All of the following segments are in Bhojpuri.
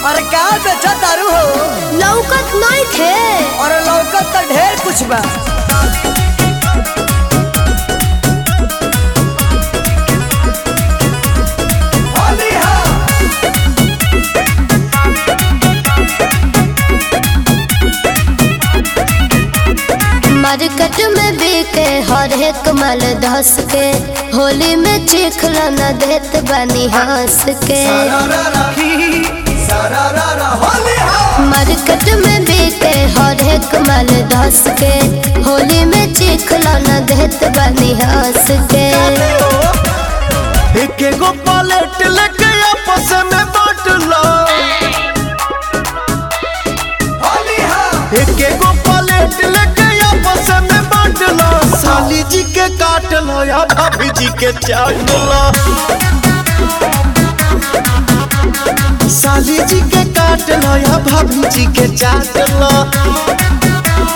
अरे का बेचा तारू हो लौकत नहीं थे और लौकत तो ढेर कुछ बा मार्केट में बिके हर एक माल धस के होली में चिखला न देत बनी हंस के मार्केट में बिके हर एक माल धस के होली में चिखला न देत बनी हंस के एक एगो पलेट लेके आपस में बांट लो एक एगो पलेट लेके आपस में बांट लो साली जी के काट लो या भाभी जी के चाट लो साली जी के काट लो या भाभी जी के चाट लो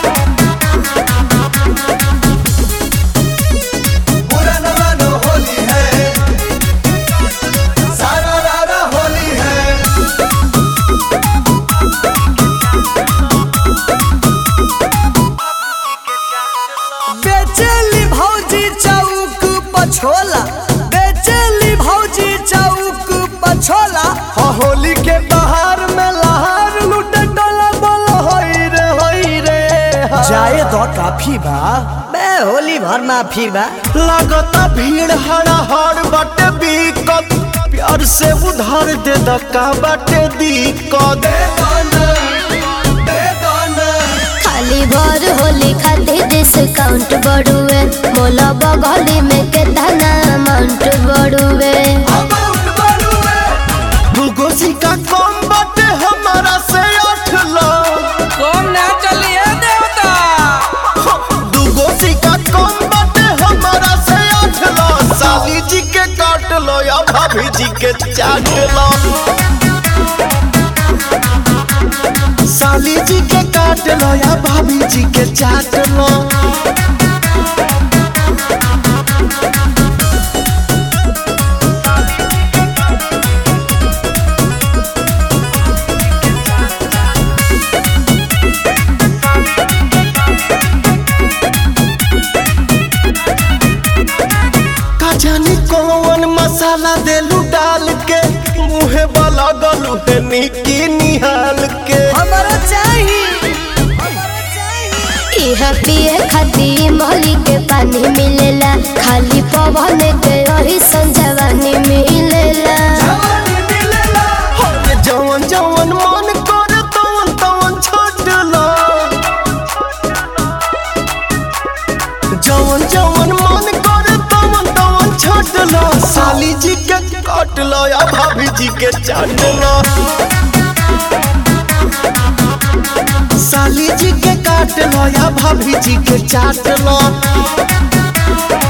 बेचेली भौजी चौक पछोला बेचेली भौजी चौक पछोला हाँ, होली के बहार में लहार लूटे डोला बोलो होई रे होई रे हाँ। जाए तो काफी बा बे होली भर माफी बा लगता भीड़ हड़ा हड़ बाटे बीकत प्यार से उधार दे दका बाटे दिक्कत खाली भर होली खातिर डिस्काउंट बढ़ुए मोला बगली में केतना अमाउंट बढ़ुए दूगो सिक्का कम बाटे हमारा से आठ लाख कौन ना चलिए देवता दूगो सिक्का कम बाटे हमारा से आठ लाख साली जी के काट लो या भाभी जी के चाट लो साली जी के काट लो या भाभी जी के चाट लो का जाने कौन मसाला देलू डाल के मुहे वाला गलू है निकी निहाल के हमारा चाहिए इहा पिए खातिर मोहली के पानी मिलेला खाली पवन के रही संजवानी मिलेला अरे जवन जवन मन करे तवन तवन छोड़ लो जवन जवन मन करे तवन तवन छोड़ लो साली जी के काट लो या भाभी जी के चाट लो साली जी के काट लो या भाभी जी के चाट लो